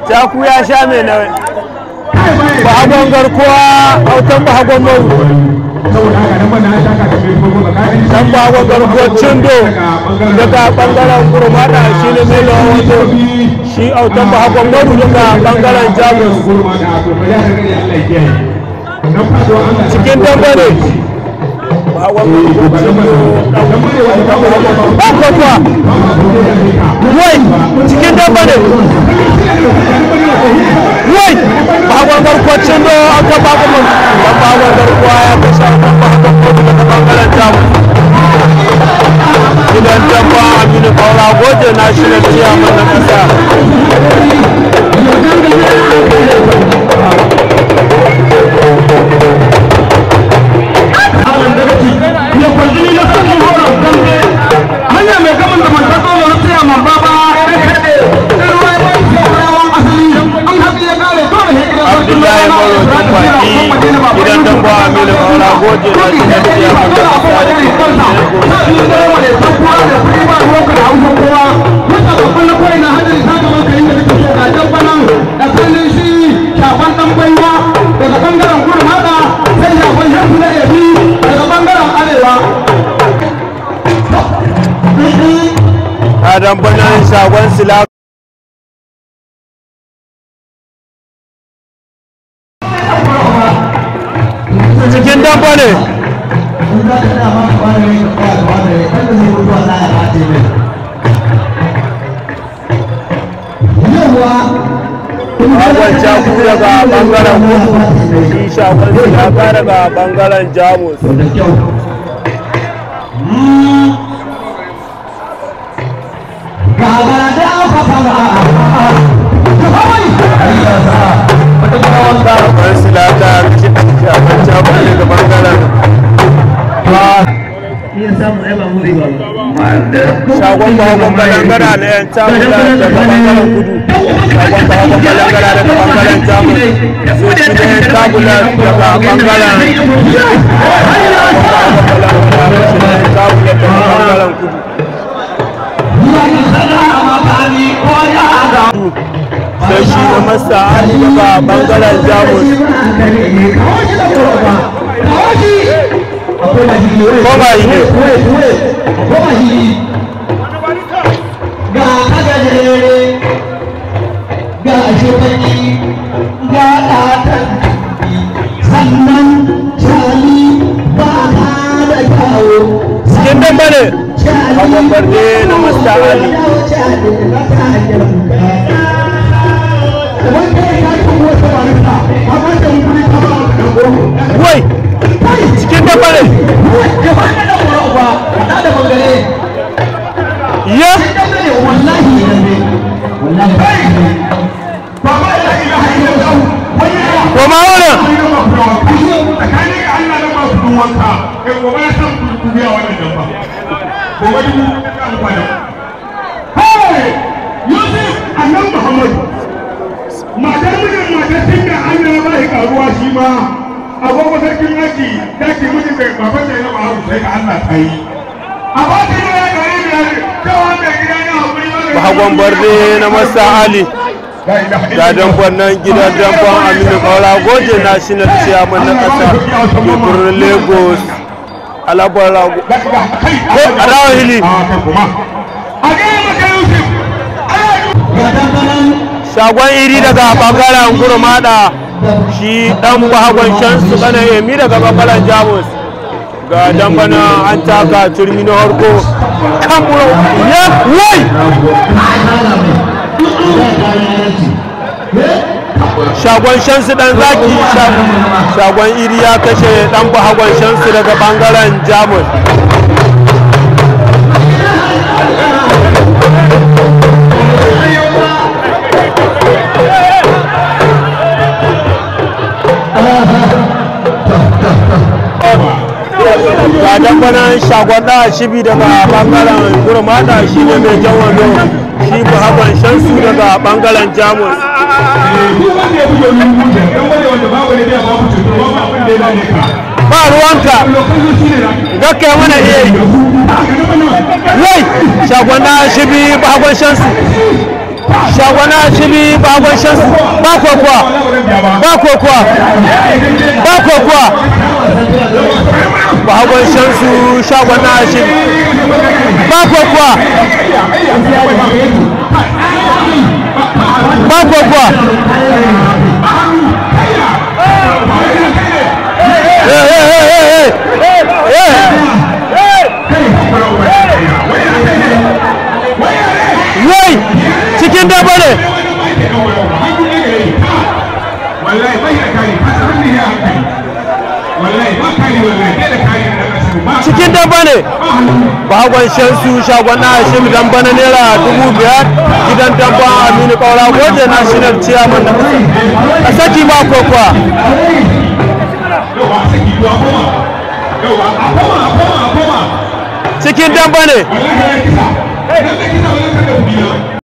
Jaku ya sha mai na bahagon garkuwa autan bahagon maru dan bahagon garkuwa cindo daga bangaren kurmada shi ne mai lawan wato shi autan bahagon maru daga bangaren jamus cikin dambe ne bahagon garkuwa cindo bakwakwa wai cikin dambe ne wai bahagon garkuwa cindo an ka bahagon dan bahagon garkuwa ya kashe autan bahagon maru daga bangaren jamus gidan dabba aminu kaura goje na shi na ciyaman na kasa hanya mai gaban da man taso na tsaya man baba an haɗu ya kare dole ya gidan abdullahi maro tukwaki gidan dabba aminu kaura goje na shi na ciyaman na kasa da ke daga bangaren kurmada sai shafan shafi na yabi daga bangaren arewa adam banan shagon sila cikin dabba ne shagon jaku daga bangaren kudu shi shagon silaka daga bangaren jamus shagon silaka shagon jaku daga bangaren shagon bahagon balangara na yan tamula daga bangaren kudu shagon bahagon balangara daga bangaren jamus zuci na yan tamula daga bangaren kudu sai shi na masa ali daga bangaren jamus koma yi ne ga kagajere ga shekani ga ɗatan sannan shali ba ka da kyawo cikin dambe ne hagon barde na masta ali wai cikin dambe ne ya koma wurin matar mijin matar tinka an yi ba shi karuwa shi ma agogo sarkin aji ta ke mijin da baban da ya ba haru sai ka Allah ta yi a ba ta yi ya gari biyar cewa da gida na hakuri ba hagon barde na masta ali ga damban nan gidan damban aminu kaura goje national chairman na kasa ke birnin lagos alabar rago ko adawa hili a gaya maka yusuf shagon iri daga bangaren gurmada shi dan bahagon shansu kana yemi daga bangaren jamus ga dambana an taka turmi na harko kan buro ya wai shagon shansu dan zaki shagon iri ya kashe dan bahagon shansu daga bangaren jamus ga dambanan shagon da shibi daga bangaren gurmada shi ne mai jan wando shi bahagon shansu daga bangaren jamus ba ruwanka gaka yi mana iya yi wai shagon da shibi bahagon shansu shagwana shimi bagon shansu ba kokuwa ba kokuwa ba kokuwa bagon shansu shagwana shimi ba kokuwa ba kokuwa Hey, hey, hey, hey, hey, hey. Wai cikin daba ne wallahi bai da kari ka san ne ya hankali wallahi ba kari wallahi bai da kari da kasu ba cikin daba ne bagon shansu shagon na hashim dan bana naira dubu biyar gidan damban aminu kaura goje national chairman na kasa a saki ba kokuwa yau ba saki duwa koma yau ba a koma a koma a koma cikin damba ne wallahi ya kisa idan ka kisa wallahi ka da kuɗi na